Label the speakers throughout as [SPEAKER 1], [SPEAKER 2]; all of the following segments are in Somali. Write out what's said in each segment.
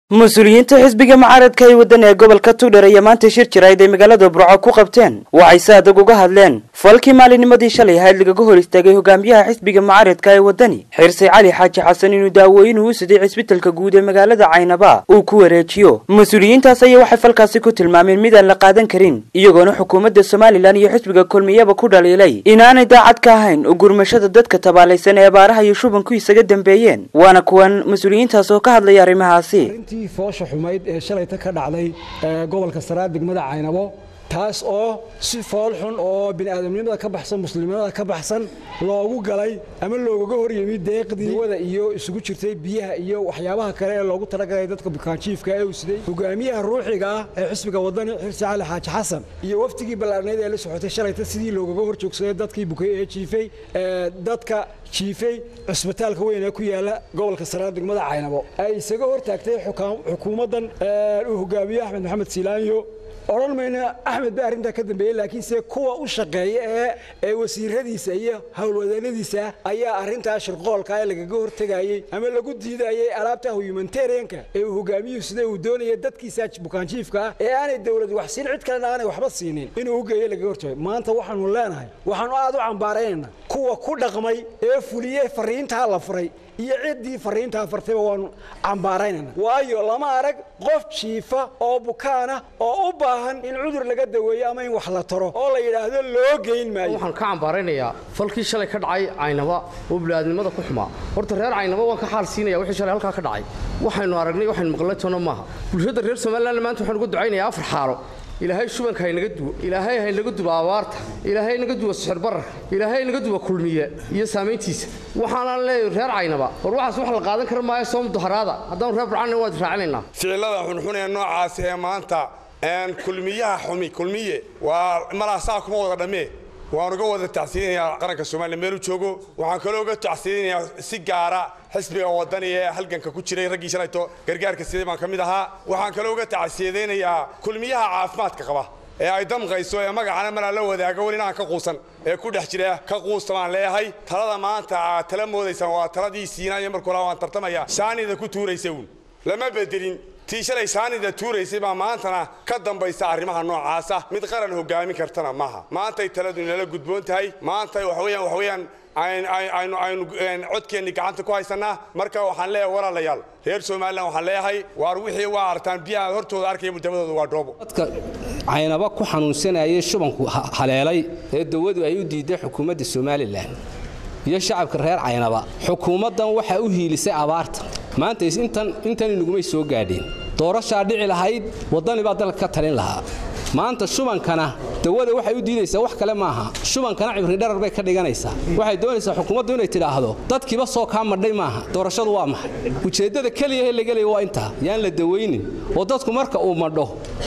[SPEAKER 1] mas-uuliyiinta xisbiga mucaaradka ee waddan ee gobolka tugdher ayaa maanta shir jirayd ay magaalada burco ku qabteen waxay si adag uga hadleen falkii maalinimadii shalay ahayd lagaga hor istaagay hogaamiyaha xisbiga mucaaradka ee waddani xirsay cali xaaji xasan inuu daawooyin uu siday cisbitalka guud ee magaalada caynaba uu ku wareejiyo mas-uuliyiintaas ayaa waxay falkaasi ku tilmaameen mid aan la qaadan karin iyagoona xukuumadda somalilan iyo xisbiga kulmiyaba ku dhaliilay inaanay daacad ka ahayn u gurmashada dadka tabaalaysan ee abaaraha iyo shubanku isaga dambeeyeen waana kuwan mas-uuliyiintaas oo ka hadlaya arrimahaasi
[SPEAKER 2] intii foosha xumayd ee shalayta ka dhacday gobolka saraad degmada caynabo taas oo si fool xun oo bini'aadamnimada ka baxsan muslimnimada ka baxsan loogu galay ama loogaga hor yimid deeqdii wada iyo isugu jirtay biyaha iyo waxyaabaha kale ee loogu talagalay dadka bukaanjiifka ee uu siday hogaamiyaha ruuxiga ah ee xisbiga wadani xirsi cali xaaji xasan iyo waftigii ballaarneyd ee la socotay shalayta sidii loogaga hor joogsaday dadkii bukay ee jiifay dadka jiifay cusbitaalka weyn ee ku yaala gobolka saraad degmada caynabo ay isaga hor taagtay xukuumaddan uu hogaamiye axmed maxamed silaanyo odhan mayna axmed ba arrintaa ka dambeeyey laakiinse kuwa u shaqeeya ee ee wasiiradiisa iyo howlwadeennadiisa ayaa arrintaa shirqoolka ee lagaga hortegayey ama lagu diidayey alaabta humanitarianka ee uu hogaamiyuhu sida uu doonaya dadkiisa bukaanjiifka ah ee aanay dowlad wax siin cid kalena aanay waxba siinin inuu u geeyo lagaga hortagay maanta waxaanu leenahay waxaanu aad u cambaaraynayna kuwa ku dhaqmay ee fuliyey fariintaa la furay iyo ciddii fariintaa fartayba waanu cambaaraynayna waayo lama arag qof jiifa oo bukaana oo u baahan in cudur laga daweeyo ama in wax la taro oo la yidhaahdo loo geyn maayo
[SPEAKER 3] waxaan ka cambaaraynayaa falkii shalay ka dhacay caynaba oo bini'aadnimada ku xumaa horta reer caynaba waan ka xaal siinaya wixii shalay halkaa ka dhacay waxaynu aragnay waxaynu maqlay toona maaha bulshada reer somaliland maanta waxaan uga ducaynayaa afar xaalo ilaahay shubanka haynaga duwo ilaahay haynaga duwo abaarta ilaahay haynaga duwo sixir bararka ilaahay haynaga duwo kulmiye iyo saamayntiisa waxaanaan leeyahay reer caynaba war waxaas wax la qaadan kara maayo soo mudaharaada haddaanu reer burcana waad raacinaynaa
[SPEAKER 4] ficilada xunxun ee noocaasi ee maanta kulmiyaha xumi kulmiye waa malaasaa kuma wada dhammee waan uga wada tacsiidinayaa qaranka somaliya meelu joogo waxaan kaloo uga tacsiidinayaa si gaara xisbiga wadani ee halganka ku jiray raggii shalayto gargaarka siday baan ka mid ahaa waxaan kaloo uga tacsiidaynayaa kulmiyaha caafimaadka qaba ee ay damqayso ee magacana malaa la wadaago welina aan ka quusan ee ku dhex jira ka quusta baan leeyahay talada maanta aad tala moodaysaan waa taladii siinayo markuu laa waan tartamaya saanida ku tuuraysa uun lama bedelin tii shalay saanida tuuraysay baa maantana ka dambaysa arrimaha noocaasa mid qaran hogaamin kartana maaha maantay taladu inala gudboon tahay maanta waxaweyaan waxaweyaan aynu aynu codkeenni gacanta ku haysannaa marka waxaan leeyahay walaalayaal reer somalilan waxaan leeyahay waar wixii waa artaan biyaha hortooda arkaya mudabadooda waa dhoobo
[SPEAKER 5] dadka caynaba ku xanuunsanayay shubanku haleelay ee dawadu ay u diiday xukuumadda somalilan iyo shacabka reer caynaba xukuumaddan waxaa u hiilisay abaarta maanta intan inagumay soo gaadheen doorashaa dhici lahayd waddani baa dalka ka talin lahaa maanta shubankana dawada waxay u diidaysaa wax kale maaha shubankana cibridharar bay ka dhiganaysaa waxay doonaysaa xukuumaddu inay tidhaahdo dadkiiba soo kaa madhay maaha doorashadu waa maxay ujeeddada keliyahe la gelaya waa intaa yaan la dawaynin oo dadku marka uu madho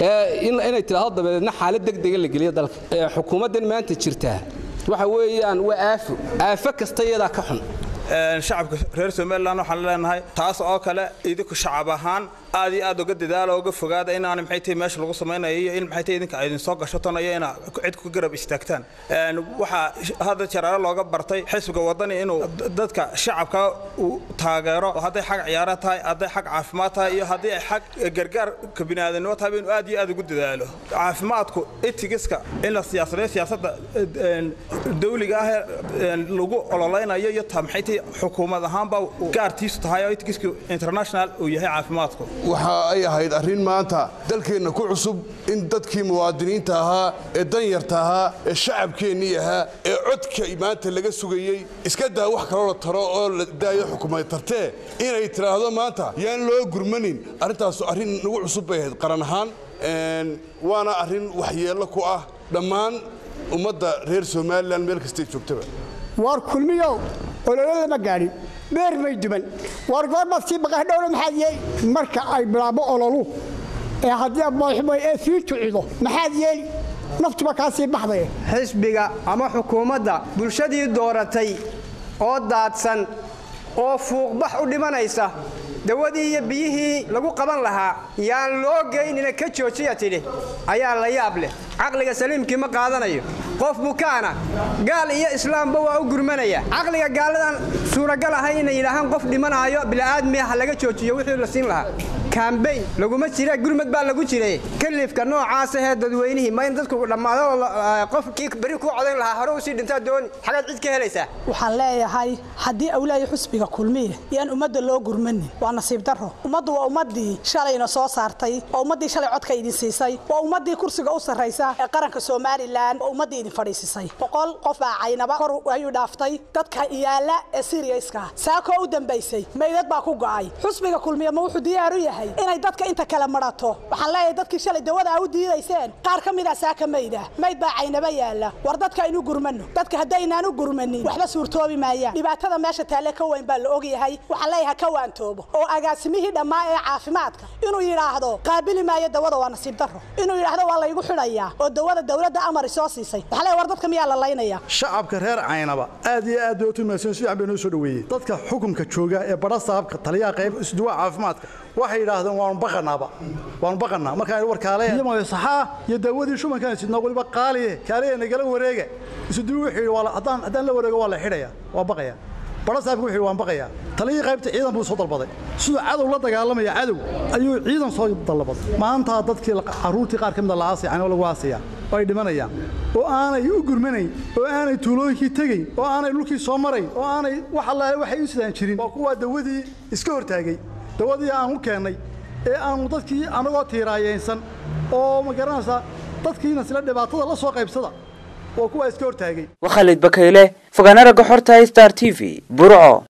[SPEAKER 5] inay tidhaahdo dabadeedna xaalad degdega la geliyo dalka xukuumaddan maanta jirtaa waxa weeyaan waa aafo aafo kasta iyadaa ka xun
[SPEAKER 6] shacabka reer somalilan waxaan leenahay taas oo kale idinku shacab ahaan aad iyo aad uga dadaala uga fogaada inaan maxay tahay meesha lagu samaynayo iyo in maxay tahay idinka idin soo gashaton iyo ina cid ku garab istaagtaan waxaa hadda jaraaro looga bartay xisbiga wadani inuu dadka shacabka uu taageero hadday xag ciyaaro tahay hadday xag caafimaad tahay iyo haddii ay xag gargaarka biniaadanimo tahay inuu aad iyo aad ugu dadaalo caafimaadku itigiska in la siyaasadayo siyaasadda dawliga ah ee lagu ololaynayo iyo ta maxay tahay xukuumad ahaanba gaartiisu tahay oo itigisku international uu yahay caafimaadku
[SPEAKER 7] waxa ay ahayd arrin maanta dalkeenna ku cusub in dadkii muwaadiniinta ahaa ee danyarta ahaa ee shacabkeennii ahaa ee codka maanta laga sugayey iska daa wax kaloo la taro oo la daayo xukuumad tartee inay tidhaahdo maanta yaan loo gurmanin arrintaasu arrin nagu cusub bay ahayd qaran ahaan waana arrin waxyeello ku ah dhammaan ummadda reer somalilan meel kastay joogtaba
[SPEAKER 8] waar kulmiyow ololo lama gaadhin beer may duman waar goormaad sii baqahdhowna maxaad yeeli marka ay bilaabo ololu ee haddii abooxmay ee sii tucido maxaad yeeli naftuba kaa sii baxdaya
[SPEAKER 9] xisbiga ama xukuumadda bulshadii dooratay oo daadsan oo fuuqbax u dhimanaysa dawadii iyo biyihii lagu qaban lahaa yaan loo geynina ka joojiya tidhi ayaa la yaab leh caqliga saliimkii ma qaadanayo qof bukaana gaal iyo islaamba waa u gurmanaya caqliga gaaladan suuragal ahay inay yidhaahaan qof dhimanaayo bila'aadmiya ha laga joojiyo wixii la siin lahaa kambayn laguma jira gurmad baa lagu jiray kalifka noocaas ahee dadweynihii ma in dadku dhammaado qofkii beri kuu codayn lahaa hore usii dhintaa dooni xagaad cid ka helaysaa
[SPEAKER 10] waxaan leeyahay haddii awlaaya xusbiga kulmiye yaan ummadda loo gurmanin waa nasiib darro ummaddu waa ummaddii shalayna soo saartay waa ummaddii shalay codka idin siisay waa ummaddii kursiga u sarraysa ee qaranka somalilan waa ummaddii idin fadhiisisay boqol qof baa caynaba kor ayuu dhaaftay dadka yaala ee siriyayska saakoo u dambaysay meydad baa ku go'ay xusbiga kulmiye ma wuxuu diyaar u yahay inay dadka inta kale marato waxaan leeyahay dadkii shalay dawada a u diidayseen qaar ka mid a saaka mayda mayd baa caynaba yaala war dadka aynu gurmano dadka haddaynaan u gurmanin waxba suurtoobi maayaan dhibaatada meesha taalle ka weyn baa la ogyahay waxaan leeyahay ka waantoobo oo agaasimihii dhammaa ee caafimaadka inuu yidhaahdo qaabili maayo dawada waa nasiib darro inuu yidhaahdo waa laygu xidhayaa oo dawada dawladda amari soo siisay waxaan leeyahay war dadka miyaa la laynaya
[SPEAKER 11] shacabka reer caynaba aad iyo aad bay u tumaysan si bay noo soo dhaweeyey dadka xukunka jooga ee badha saabka taliyaha qayb isduwa caafimaadka waxay yidhaahdeen waanu baqanaaba waanu baqanaa markaan warkaale saxaa iyo daawadii shubankaan sidnaa waliba qaaliye kaaliye nagala wareega isuduwi wuxuu yidhi waa haddaan haddaan la wareego waa la xidhaya waa baqaya badha saabka wuxuu yidhi waan baqayaa taliyii qaybta ciidan buu soo dalbaday siduu cadow la dagaalamaya cadow ayuu ciidan soo dalbaday maanta dadkii carruurtii qaar ka mid a la aasaya canoo lagu aasaya oo ay dhimanayaan oo aanay u gurmanayn oo aanay tuulooyinkii tegayn oo aanay dhulkii soo marayn oo aanay wax allaale waxay u sidaan jirin waa kuwaa dawadii iska hortaagay dawadii aan u keennay ee aanu dadkii anagoo tiiraayeensan oo ma garanaysaa dadkiina sila dhibaatada la soo qaybsada waa kuwaa iska hortaagay
[SPEAKER 1] waa khalid bakayle fogaana ragga xorta star t v burco